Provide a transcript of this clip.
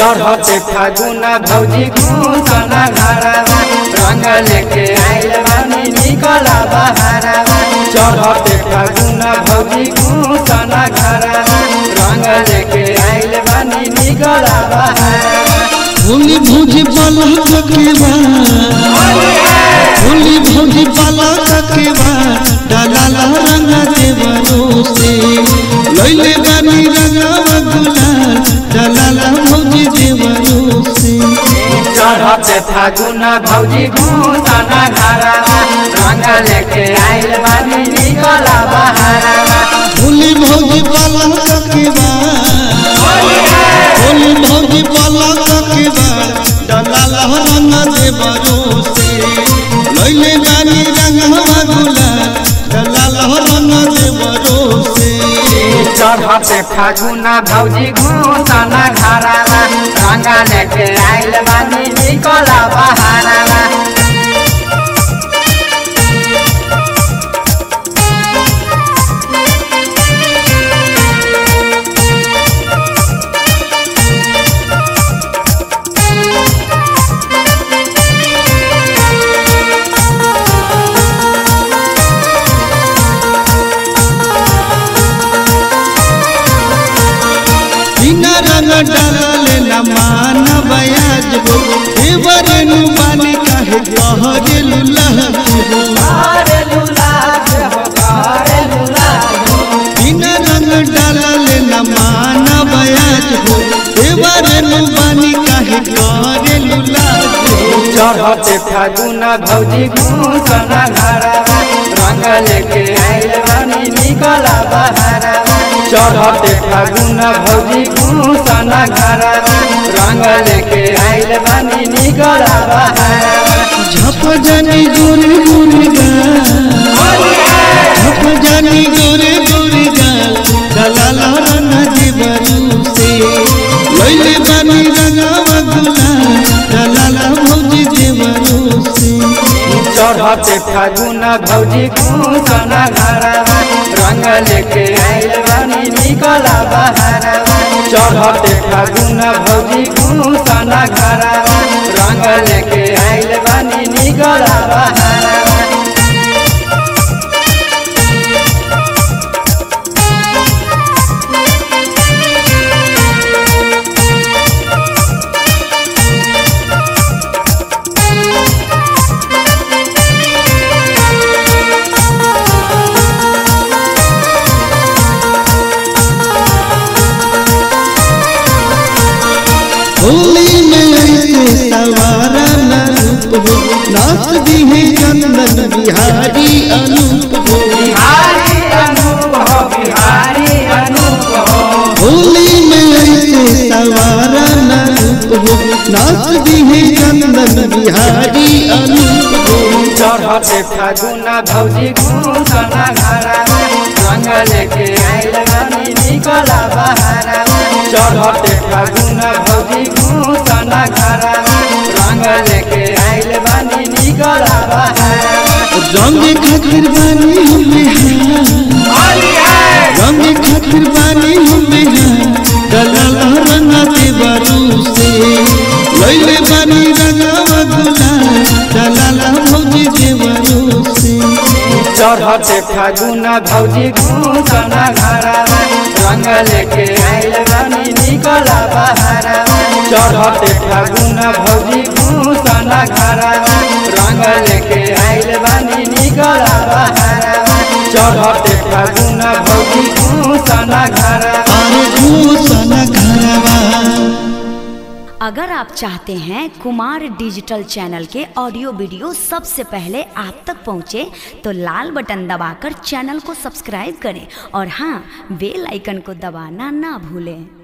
चढ़ते फागुना भौजी घूसना घरवा रंग लेके आइल बानी निकला बहारवा चढ़ते फागुना भौजी घूसना घरवा रंग लेके आइल बानी निकला बहारवा होली भौजी बाला ककेवा होली भौजी बाला ककेवा डाला रंग देवरो से लैले बानी रंगवा गुलाल डाला भौजी देवरो से चढ़ते फागुना भौजी घूसना घरवा रंग लेके आइल बानी निकला बहारवा होली भौजी बाला ककेवा होली भौजी बाला ककेवा डाला रंग देवरो से लैले बानी रंगवा गुलाल डाला रंग देवरो से चढ़ते फागुना भौजी घूसना घरवा रंग लेके आइल बानी निकला बहारवा बिना रंग डाले न मान बयाज हो देवर नु बानी काहे कहरे लुलह हो बिना रंग डाले न मान बयाज हो देवर नु बानी काहे कहरे लुलह हो चढ़ते फागुना भौजी घूसना घरवा रंग लेके आइल बानी निकला बहारवा चढ़ते फागुना भौजी घूसना घरवा रंग लेके आइल बानी निकला बहारवा झप जानी गोरे गोरे गाल झप जानी गोरे गोरे गाल दलाला रंग देवरू से लैले बानी रंगवा गुलाल दलाला भौजी देवरू से चढ़ते फागुना भौजी घूसना घरवा रंग लेके आइल बानी निकला बहारवा चढ़ते फागुना भौजी घूसना घरवा रंग लेके आइल बानी निकला बहारवा होली में ऐसे सवारा न रूप हो नाच दी है चंदन बिहारी अनूप हो बिहारी अनूप हो बिहारी अनूप हो होली में ऐसे सवारा न रूप हो नाच दी है चंदन बिहारी अनूप हो चढ़ते फागुना भौजी घूसना घरवा रंग लेके आइल बानी निकला बहारवा चढ़ते फागुना भौजी घूसना घरवा रंग लेके आइल बानी निकला बहारवा रंग खातिर बानी हमें रंग खातिर बानी हमें दलाला रंग देवरू से लैले बानी रंगवा गुलाल दलाला भौजी देवरू से चढ़ते फागुना भौजी घूसना घरवा रंग लेके आइल बानी निकला बहारवा चढ़ते फागुना भौजी घूसना घरवा रंग लेके आइल बानी निकला बहारवा चढ़ते फागुना भौजी घूसना घरवा अरे घूसन घरवा अगर आप चाहते हैं कुमार डिजिटल चैनल के ऑडियो वीडियो सबसे पहले आप तक पहुंचे तो लाल बटन दबाकर चैनल को सब्सक्राइब करें और हाँ बेल आइकन को दबाना ना भूलें